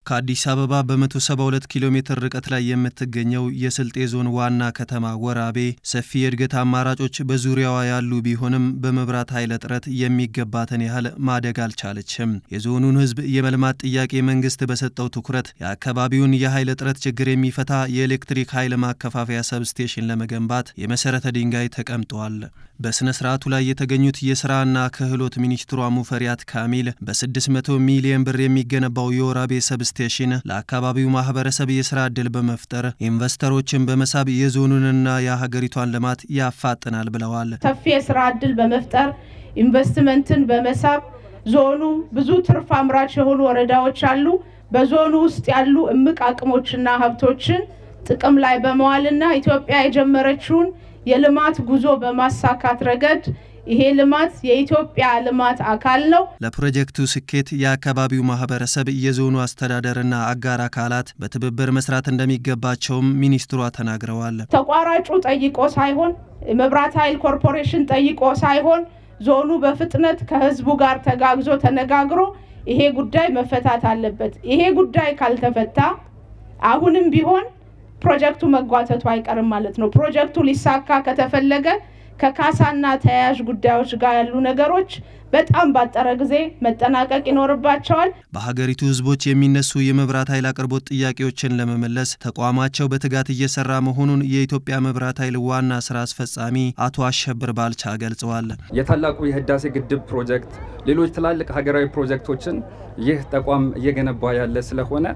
ከአዲስ አበባ በ172 ኪሎ ሜትር ርቀት ላይ የምትገኘው የስልጤ ዞን ዋና ከተማ ወራቤ ሰፊ የእድገት አማራጮች በዙሪያዋ ያሉ ቢሆንም በመብራት ኃይል እጥረት የሚገባትን ያህል ማደግ አልቻለችም። የዞኑን ሕዝብ የመልማት ጥያቄ መንግስት በሰጠው ትኩረት የአካባቢውን የኃይል እጥረት ችግር የሚፈታ የኤሌክትሪክ ኃይል ማከፋፈያ ሰብስቴሽን ለመገንባት የመሰረተ ድንጋይ ተቀምጧል። በሥነ ሥርዓቱ ላይ የተገኙት የሥራና ክህሎት ሚኒስትሯ ሙፈሪያት ካሚል በ600 ሚሊዮን ብር የሚገነባው የወራቤ ሰብስቴሽን ለአካባቢው ማህበረሰብ የሥራ ዕድል በመፍጠር ኢንቨስተሮችን በመሳብ የዞኑንና የሀገሪቷን ልማት ያፋጥናል ብለዋል። ሰፊ የሥራ ዕድል በመፍጠር ኢንቨስትመንትን በመሳብ ዞኑ ብዙ ትርፍ አምራች የሆኑ ወረዳዎች አሉ። በዞኑ ውስጥ ያሉ እምቅ አቅሞችና ሀብቶችን ጥቅም ላይ በመዋልና ኢትዮጵያ የጀመረችውን የልማት ጉዞ በማሳካት ረገድ ይሄ ልማት የኢትዮጵያ ልማት አካል ነው። ለፕሮጀክቱ ስኬት የአካባቢው ማህበረሰብ፣ የዞኑ አስተዳደርና አጋር አካላት በትብብር መስራት እንደሚገባቸውም ሚኒስትሯ ተናግረዋል። ተቋራጩ ጠይቆ ሳይሆን የመብራት ኃይል ኮርፖሬሽን ጠይቆ ሳይሆን ዞኑ በፍጥነት ከህዝቡ ጋር ተጋግዞ ተነጋግሮ ይሄ ጉዳይ መፈታት አለበት። ይሄ ጉዳይ ካልተፈታ አሁንም ቢሆን ፕሮጀክቱ መጓተቱ አይቀርም ማለት ነው። ፕሮጀክቱ ሊሳካ ከተፈለገ ከካሳና ተያያዥ ጉዳዮች ጋር ያሉ ነገሮች በጣም ባጠረ ጊዜ መጠናቀቅ ይኖርባቸዋል። በሀገሪቱ ህዝቦች የሚነሱ የመብራት ኃይል አቅርቦት ጥያቄዎችን ለመመለስ ተቋማቸው በትጋት እየሰራ መሆኑን የኢትዮጵያ መብራት ኃይል ዋና ስራ አስፈጻሚ አቶ አሸብር ባልቻ ገልጸዋል። የታላቁ የህዳሴ ግድብ ፕሮጀክት፣ ሌሎች ትላልቅ ሀገራዊ ፕሮጀክቶችን ይህ ተቋም እየገነባ ያለ ስለሆነ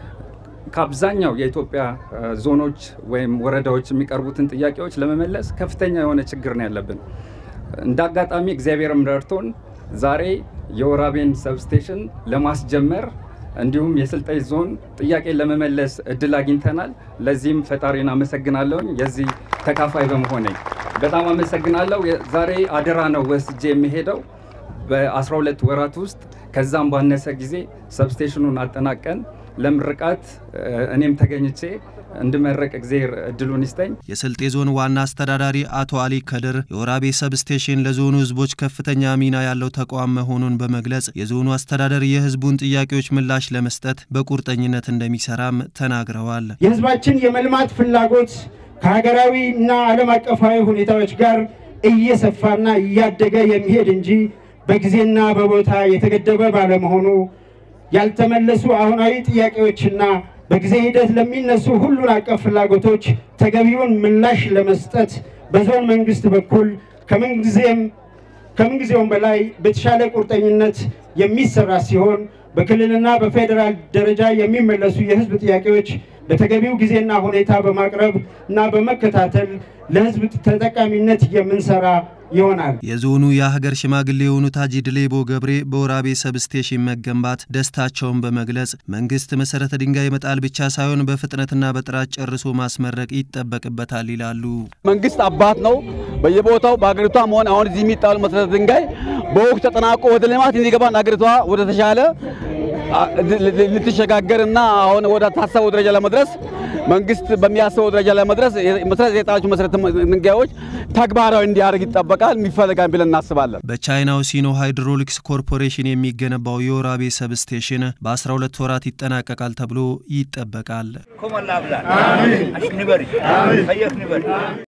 ከአብዛኛው የኢትዮጵያ ዞኖች ወይም ወረዳዎች የሚቀርቡትን ጥያቄዎች ለመመለስ ከፍተኛ የሆነ ችግር ነው ያለብን። እንደ አጋጣሚ እግዚአብሔርም ረድቶን ዛሬ የወራቤን ሰብስቴሽን ለማስጀመር እንዲሁም የስልጤ ዞን ጥያቄን ለመመለስ እድል አግኝተናል። ለዚህም ፈጣሪን አመሰግናለሁኝ። የዚህ ተካፋይ በመሆኔ በጣም አመሰግናለሁ። ዛሬ አደራ ነው ወስጄ የሚሄደው በ12 ወራት ውስጥ ከዛም ባነሰ ጊዜ ሰብስቴሽኑን አጠናቀን ለምርቃት እኔም ተገኝቼ እንድመረቅ እግዜር እድሉን ይስጠኝ። የስልጤ ዞን ዋና አስተዳዳሪ አቶ አሊ ከድር የወራቤ ሰብስቴሽን ለዞኑ ሕዝቦች ከፍተኛ ሚና ያለው ተቋም መሆኑን በመግለጽ የዞኑ አስተዳደር የሕዝቡን ጥያቄዎች ምላሽ ለመስጠት በቁርጠኝነት እንደሚሰራም ተናግረዋል። የሕዝባችን የመልማት ፍላጎት ከሀገራዊ እና ዓለም አቀፋዊ ሁኔታዎች ጋር እየሰፋና እያደገ የሚሄድ እንጂ በጊዜና በቦታ የተገደበ ባለመሆኑ ያልተመለሱ አሁናዊ ጥያቄዎችና በጊዜ ሂደት ለሚነሱ ሁሉን አቀፍ ፍላጎቶች ተገቢውን ምላሽ ለመስጠት በዞን መንግስት በኩል ከምንጊዜውም በላይ በተሻለ ቁርጠኝነት የሚሰራ ሲሆን በክልልና በፌዴራል ደረጃ የሚመለሱ የህዝብ ጥያቄዎች በተገቢው ጊዜና ሁኔታ በማቅረብ እና በመከታተል ለህዝብ ተጠቃሚነት የምንሰራ ይሆናል። የዞኑ የሀገር ሽማግሌ የሆኑት ሀጂ ድሌቦ ገብሬ በወራቤ ሰብስቴሽን መገንባት ደስታቸውን በመግለጽ መንግስት መሰረተ ድንጋይ መጣል ብቻ ሳይሆን በፍጥነትና በጥራት ጨርሶ ማስመረቅ ይጠበቅበታል ይላሉ። መንግስት አባት ነው። በየቦታው በሀገሪቷ መሆን አሁን እዚህ የሚጣሉ መሰረተ ድንጋይ በወቅቱ ተጠናቆ ወደ ልማት እንዲገባን ሀገሪቷ ወደ ተሻለ ልትሸጋገርና አሁን ወደ ታሰበው ደረጃ ለመድረስ መንግስት በሚያስበው ደረጃ ለመድረስ መሰረት የጣሉት መሰረተ ድንጋዮች ተግባራዊ እንዲያደርግ ይጠበቃል፣ የሚፈለጋል ብለን እናስባለን። በቻይናው ሲኖ ሃይድሮሊክስ ኮርፖሬሽን የሚገነባው የወራቤ ሰብስቴሽን በ12 ወራት ይጠናቀቃል ተብሎ ይጠበቃል።